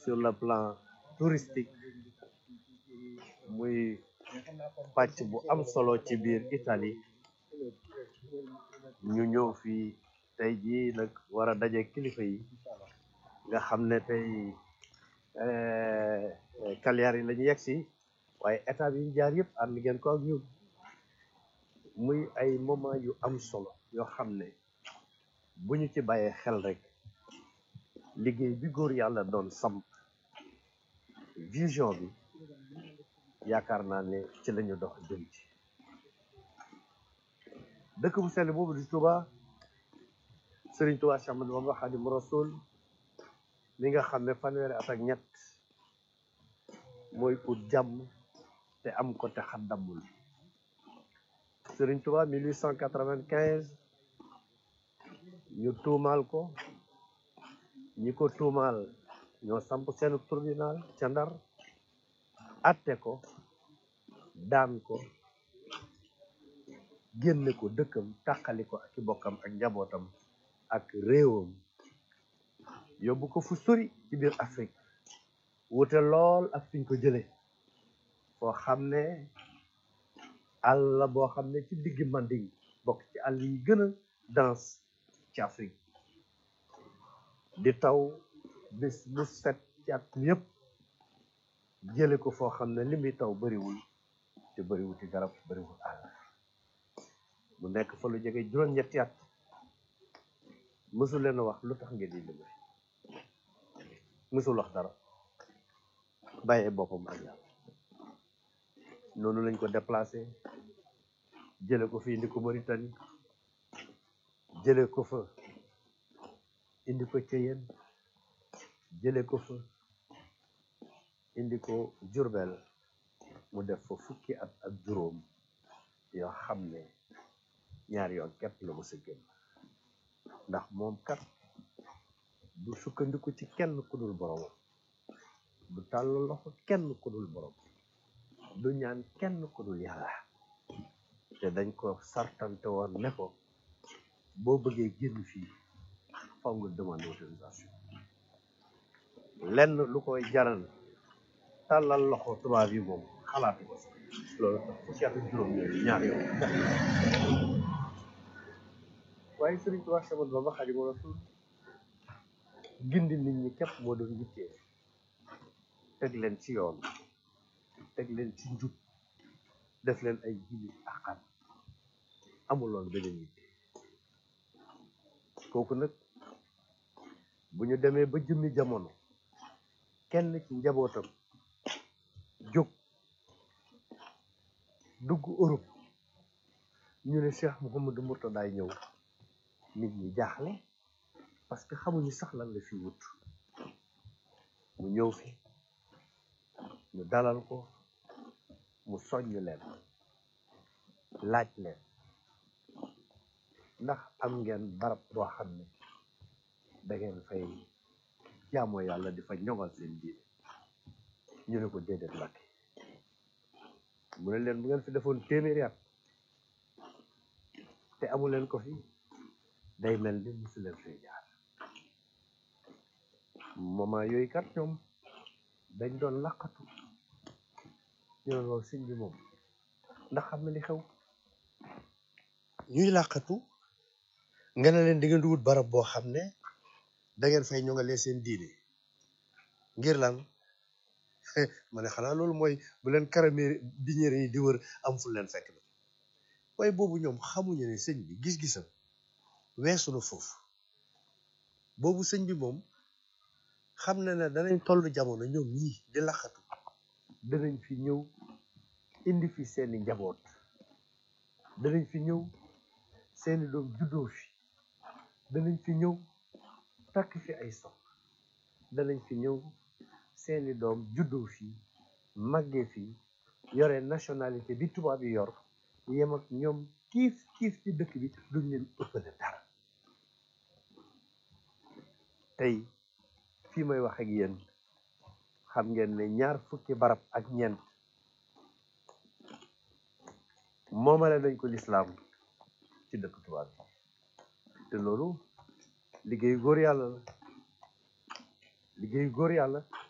sur le plan touristique muy pàcc bu am solo ci biir Italie ñu ñëw fii tey jii nag war a daje kilifa yi nga xam ne tey Cagliari la ñu yegg si waaye état yi ñu jaar yëpp ànd ngeen ko ak ñun muy ay moment yu am solo yoo xam ne bu ñu ci bàyyee xel rek liggéey bi góor yàlla doon samp vision bi yaakaar naa ne ci lañu dox jëm ci dëkk bu sell boobu di Touba Sëriñ Touba Cheikh Ahmadou Bamba Khadimu Rasul mi nga xam ne fanweeri at ak ñett mooy ut jàmm te am ko te xaddamul Sëriñ Touba 1895 ñu tuumaal ko ñi ko tuumaal ñoo samp seen tribunal ca Ndar atte ko daan ko génne ko dëkkam tàqali ko ak i bokkam ak njabootam ak réewam yóbbu ko fu sori ci biir Afrique wute lool ak fiñ ko jële foo xam ne àll la boo xam ne ci diggi Manding bokk ci àll yi gën a dense ci Afrique di taw bis bu set ci at yëpp jële ko foo xam ne li muy taw bariwul te bariwul ci garab bariwul àll mu nekk fa lu jege juróom-ñetti at mësul leen a wax lu tax ngeen di liggéey mësul wax dara bàyyee boppam ak yàlla noonu lañ ko déplacé jële ko fi indi ko Mauritanie jële ko fa indi ko Ceyeen jële ko fa indi ko Jurbel mu def fa fukki at ak juróom yoo xam ne ñaari yoon képp la mos a génn ndax moom kat du sukkandiku ci kenn ku dul borom du tàll loxo kenn ku dul borom du ñaan kenn ku dul yàlla te dañ ko sartante woon ne ko boo bëggee génn fii faw nga demande autorisation lenn lu koy jaral tàllal loxo tubaab yi moom xalaatu ko sax loolu tax fukki at ak juróom yooyu ñaar yoon waaye Sëriñ Tuubaa Séex Ahmadu Bamba Xaadimu Rasuul gindi nit ñi képp moo doon yittee teg leen ci yoon teg leen ci njub def leen ay jullit akam amuloon beneen yitte kooku nag bu ñu demee ba jëmmi jamono kenn ci njabootam jóg dugg Europe ñu ne Cheikh Mouhamadou Mourtadaay ñëw nit ñi jaaxle parce que xamuñu sax lan la fi wut mu ñëw fi ñu dalal ko mu soññ leen laaj leen ndax am ngeen barab boo xam ne da ngeen fay jaamoo yàlla di fa ñoŋal seen diine ñu ne ko déedéet Mbàkke mu ne leen bu ngeen fi defoon téeméeri at te amu leen ko fi day mel ni musu leen fay jaar moment yooyu kat ñoom dañ doon laqatu ñu doon wax sëñ bi moom ndax xam na li xew ñuy laqatu nga ne leen di ngeen di wut barab boo xam ne da ngeen fay ñoŋalee seen diine ngir lan ma ne xanaa loolu mooy bu leen karame biñeere yi di wër am fu leen fekk na waaye boobu ñoom xamuñu ne sëñ bi gis-gisam weesu na foofu boobu sëñ bi moom xam na ne danañ toll jamono ñoom ñii di laxatu danañ fi ñëw indi fi seeni njaboot danañ fi ñëw seeni doom juddoo fi danañ fi ñëw takk fi ay sox danañ fi ñëw seeni doom juddoo fi màggee fi yore nationalité bi tubaab yi yor yem ak ñoom kiif kiif ci dëkk bi duñ leen ëppale dara tey fii may wax ak yéen xam ngeen ne ñaar fukki barab ak ñeent moomale nañ ko lislaam ci dëkk tubaab bi te loolu liggéeyu góor yàlla la liggéeyu góor yàlla